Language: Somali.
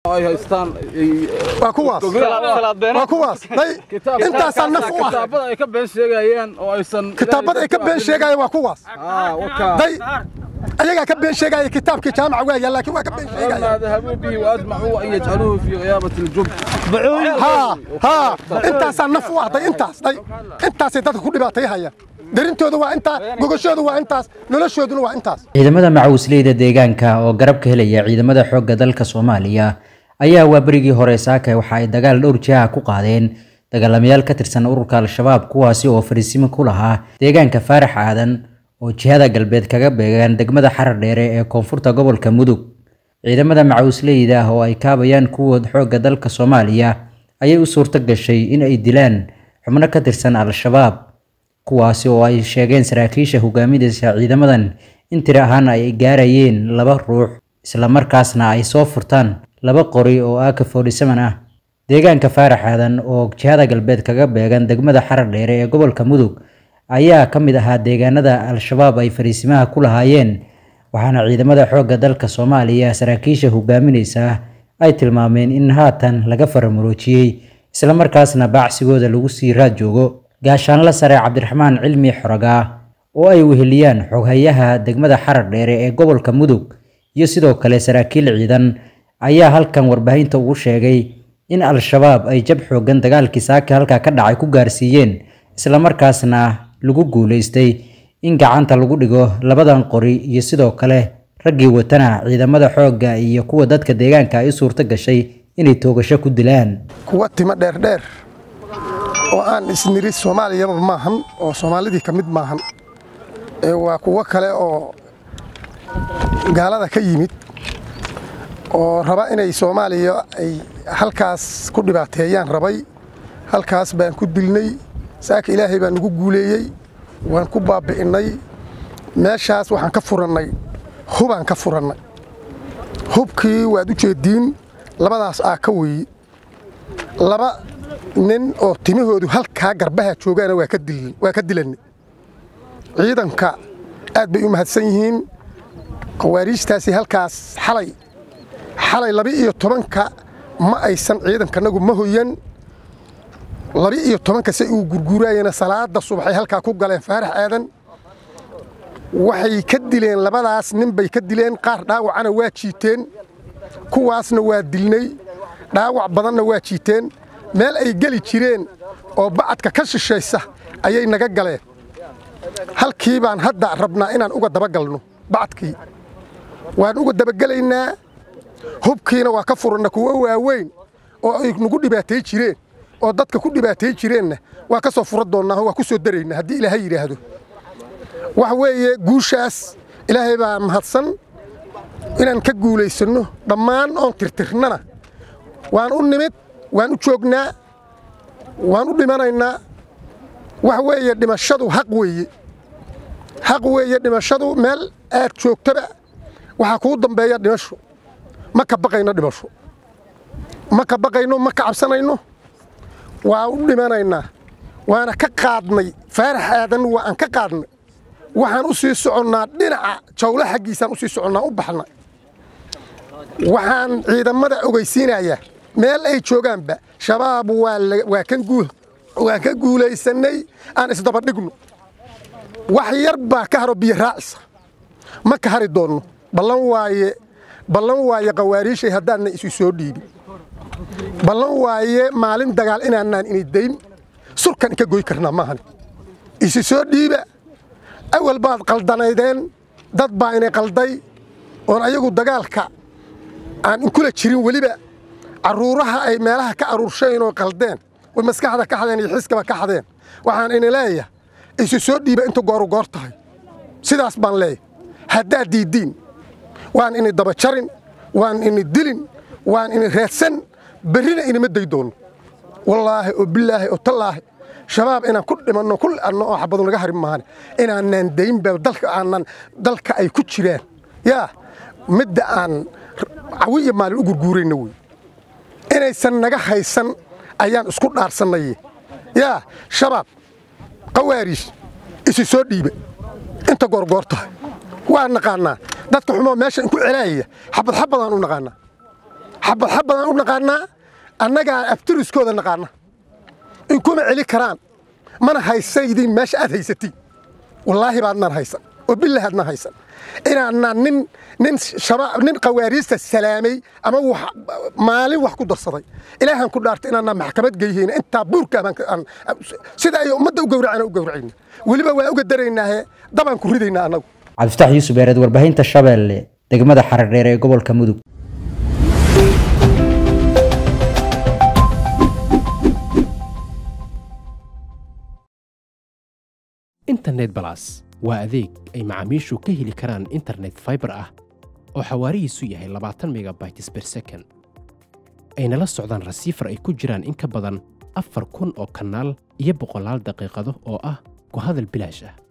ay haystaan waa kuwaas waa kuwaas day intaasaa naf u ah kitaabada ay ka been sheegayeen oo aysan kitaabada ay ka been sheegayeen waa kuwaas day ayagaa ka been sheegaya kitaabkii jaamaca waa yaal laakiin waa ka been sheegaya ما ذهبوا به وأجمعوا أن يجعلوه في غيابة الجب haa haa intaasaa naf u ah day intaas day intaasay dadka ku dhibaatayhayaan darintooda waa intaa gogashooda waa intaas noloshooduna waa intaas ciidamada macawisleyda deegaanka oo garab ka helaya ciidamada xoogga dalka soomaaliya ayaa waa berigii hore saaka waxa ay dagaal dhowr jiha ku qaadeen dagaalamayaal ka tirsan ururka al-shabaab kuwaasi oo fariisimo ku lahaa deegaanka faarax aadan oo jihada galbeed kaga beegaan degmada xarar dheere ee koonfurta gobolka mudug ciidamada macawisleyda ah oo ay kaabayaan kuwa xoogga dalka soomaaliya ayay u suurto gashay in ay dilaan xubno ka tirsan al-shabaab kuwaasi oo ay sheegeen saraakiisha hogaaminaysa ciidamadan in tiri ahaan ay gaarayeen laba ruux islamarkaasna ay soo furtaan laba qori oo aaka forty-seven ah deegaanka faarax aadan oo jihada galbeed kaga beegan degmada xarar dheere ee gobolka mudug ayaa ka mid ahaa deegaanada al-shabaab ay fariisimaha ku lahaayeen waxaana ciidamada xoogga dalka soomaaliya saraakiisha hogaaminaysa ay tilmaameen in haatan laga faramuroojiyey islamarkaasna baacsigooda lagu sii raad joogo gaashaanla sare cabdiraxmaan cilmi xorogaa oo ay weheliyaan xoghayaha degmada xarar dheere ee gobolka mudug iyo sidoo kale saraakiil ciidan ayaa halkan warbaahinta ugu sheegay in al-shabaab ay jab xoogan dagaalkii saaka halkaa ka dhacay ku gaarsiiyeen islamarkaasna lagu guulaystay in gacanta lagu dhigo labadan qori iyo sidoo kale raggii watana ciidamada xoogga iyo kuwa dadka deegaanka ay u suurto gashay inay toogasho ku dilaan kuwa timo dheerdheer oo aan isniri soomaaliyaba maahan oo soomaalidii ka mid maahan ee waa kuwo kale oo gaalada ka yimid oo raba inay soomaaliya ay halkaas ku dhibaateeyaan rabay halkaas baan ku dilnay saaka ilaahay baan nagu guuleeyey waan ku baabi'innay meeshaas waxaan ka furannay hubaan ka furannay hubkii waad u jeediin labadaas aa ka weeye laba nin oo timahoodu halkaa garbaha joogaana waa ka dilannay ciidanka aad bay u mahadsan yihiin khawaariijtaasi halkaas xalay xalay laba-iyo tobanka ma aysan ciidankanagu ma hoyan laba-iyo tobanka say uu gurguuraayeen salaada subaxay halkaa ku galeen faarax aadan waxay ka dileen labadaas nin bay ka dileen qaar dhaawacana waa jiiteen kuwaasna waa dilnay dhaawac badanna waa jiiteen meel ay geli jireen oo bacadka ka shishaysa ayay naga galeen halkii baan hadda rabnaa inaan uga dabagalno bacadkii waan uga dabagelaynaa hubkiina waa ka furanna kuwo waaweyn oo ay nagu dhibaatay jireen oo dadka ku dhibaatay jireenna waa ka soo fura doonnaa waa ku soo daraynaa haddii ilaahay yidhaahdo waxa weeye guushaas ilaahay baa mahadsan inaan ka guulaysanno dhammaan oon tirtirnana waan u nimid waan u joognaa waan u dhimanaynaa waxa weeye dhimashadu xaq weeye xaq weeye dhimashadu meel aad joogtaba waxaa kuu dambeeya dhimasho ma ka baqayno dhimasho ma ka baqayno ma ka cabsanayno waa u dhimanaynaa waana ka qaadnay faarax aadan waa aan ka qaadnay waxaan u sii soconnaa dhinaca jawlo xaggiisaan u sii soconnaa u baxna waxaan ciidamada ogeysiinayaa meel ay joogaanba shabaab waa kan waan ka guulaysannay aan isdabadhigno wax yar baa ka haro biyo raacisa ma ka hari doonno ballan waaye ballan waaye khawaariishay haddaadna isu soo dhiibin ballan waaye maalin dagaal inaanaan ini dayn surkan inka goy karnaa maahan isu soo dhiiba awal baad qaldanaydeen dad baa inay qalday oon ayagu dagaalka aan inkula jirin weliba carruuraha ay meelaha ka aruurshayn oo qaldeen way maskaxda ka xadeen iyo xiskaba ka xadeen waxaan ini leeyahay isu soo dhiiba inta gooru goor tahay sidaas baan leeyahay haddaad diiddiin waan ini daba jarin waan ini dilin waan ini reedsan berrina inima day doonno wallaahi oo bilaahi oo tallaahi shabaab inaan ku dhimanno ku le'anno oo xabadu naga harin maahane inaanaan daynba dalka aanan dalka ay ku jiraan yaa midda aan cawi iyo maalin u gurguurayna wey inaysan naga haysan ayaan isku dhaarsannaye yaa shabaab qawaariis isi soo dhiiba inta goorgoor tahay waa naqaannaa dadka xumoo meesha inku celaayaya xabad xabadaan u naqaannaa xabad xabadaan u naqaanaa annagaa aftiriskooda naqaana in kuma celi karaan mana haysaydin meesha aad haysatiin wallaahi baadnaan haysan oo billahi aadnaan haysan inaanaan nin nin shabaab nin qawaariista salaamay ama wax maalin wax ku darsaday ilaahan ku dhaartay inaanaan maxkamad geyhayna intaa buurka baan sida ay ummadda u gowracana u gowracayna weliba waa uga daraynaahe dabaan ku ridaynaa annagu cabdifatax yuusuf eereed warbaahinta shabeelle degmada xaradheer ee gobolka mudug internet balas waa adeeg ay macaamiishu ka heli karaan internet faibar ah oo xawaarihiisu yahay labaatan megabytes ber second ayna la socdaan rasiifar ay ku jiraan in ka badan afar kun oo kanaal iyo boqolaal daqiiqado oo ah ku hadal bilaash ah